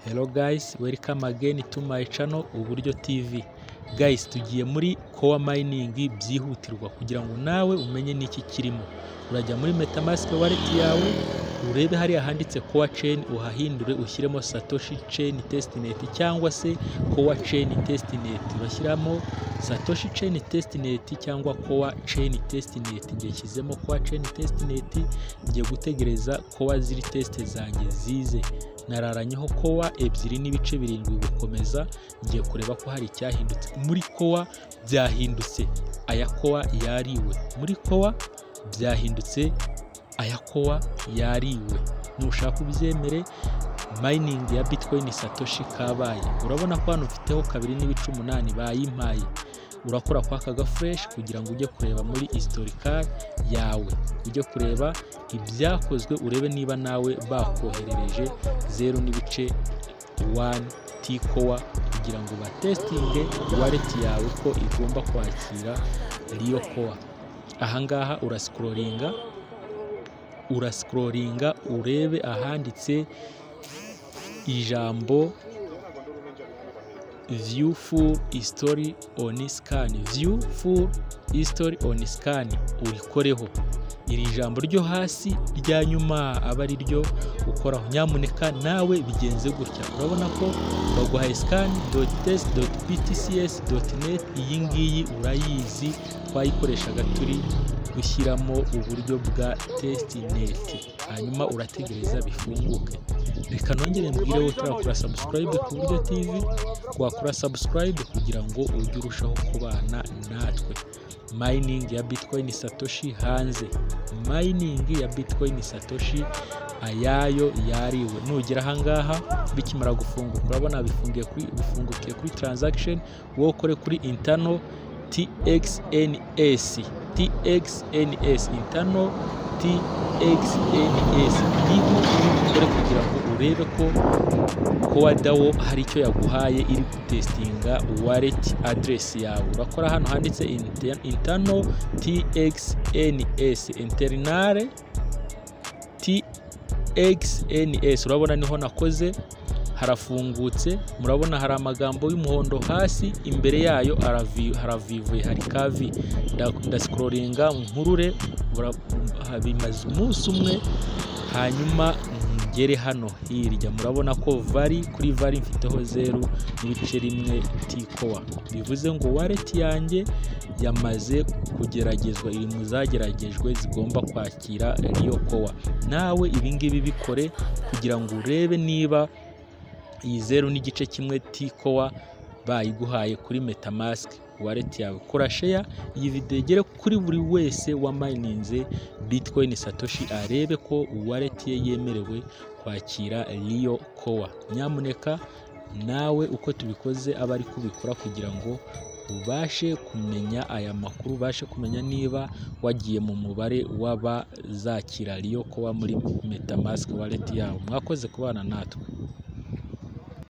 Hello guys, welcome again to my channel Uburyo TV. Guys, tugiye muri core mining byihutirwa kugira ngo nawe umenye niki kirimo. Urajya muri MetaMask wallet yawe, urebe hariya handitse core chain uhahindure ushyiremo Satoshi chain testnet cyangwa se core chain testnet. Urashyiramo Satoshi chain testnet cyangwa core chain testnet. Ngiye shyizemo core chain testnet, ngiye gutegereza core ziri test zanjye zize. Nararanyeho kowa ebyiri n'ibice birindwi gukomeza ngiye kureba ko hari icyahindutse muri kowa byahindutse aya kowa yariwe muri kowa byahindutse aya kowa yariwe nushaka ubyemere mining ya bitcoin satoshi kabaye urabona ko hano ufiteho kabiri n'ibice umunani bayimpaye urakora kwa aka gafureshi kugira ngo ujye kureba muri historical yawe ujye kureba ibyakozwe urebe niba nawe bakoherereje zeru n'ibice wani tikowa kugira ngo batesitinge waleti yawe ko igomba kwakira riyo kowa ahangaha urasikoringa urasikoringa urebe ahanditse ijambo view full history on scan view full history on scan urikoreho iri jambo ryo hasi rya nyuma aba ari ryo ukoraho nyamuneka nawe bigenze gutya urabona ko baguhaye scan test btcs net iyi ngiyi urayizi twayikoreshaga turi gushyiramo uburyo bwa testnet hanyuma urategereza bifunguke reka nongere mbwire wowe turakora subscribe ku buryo tv wakora subscribe kugira ngo ujye urushaho kubana natwe mining ya bitcoin satoshi hanze mining ya bitcoin satoshi ayayo yariwe nugera ahangaha bikimara gufunguka urabona bifungiye kuri bifungukiye kuri transaction wowe ukore kuri internal txns txns internal txns niho ukore kugira ngo urebe ko kowa dawo hari icyo yaguhaye iri gutesitinga wallet address yawe urakora hano handitse internal txns internal txns urabona niho nakoze harafungutse murabona hari amagambo y'umuhondo hasi imbere yayo haravivuye hari kavi ndasikororinga nkurure bimaze umunsi umwe hanyuma ngere hano hirya murabona ko vari kuri vari mfiteho zeru n'ibice rimwe tikowa bivuze ngo wareti yanjye yamaze kugeragezwa iri mu zageragejwe zigomba kwakira riyo kowa nawe ibingibi bikore kugira ngo urebe niba iyi zeru n'igice kimwe tikowa bayiguhaye kuri metamask wallet yawe kora sheya iyi video igere kuri buri wese wamayininze bitcoin satoshi arebe ko wallet ye yemerewe kwakira riyo kowa nyamuneka nawe uko tubikoze aba ari kubikora kugira ngo ubashe kumenya aya makuru ubashe kumenya niba wagiye mu mubare w'abazakira riyo kowa muri metamask wallet yawe mwakoze kubana natwe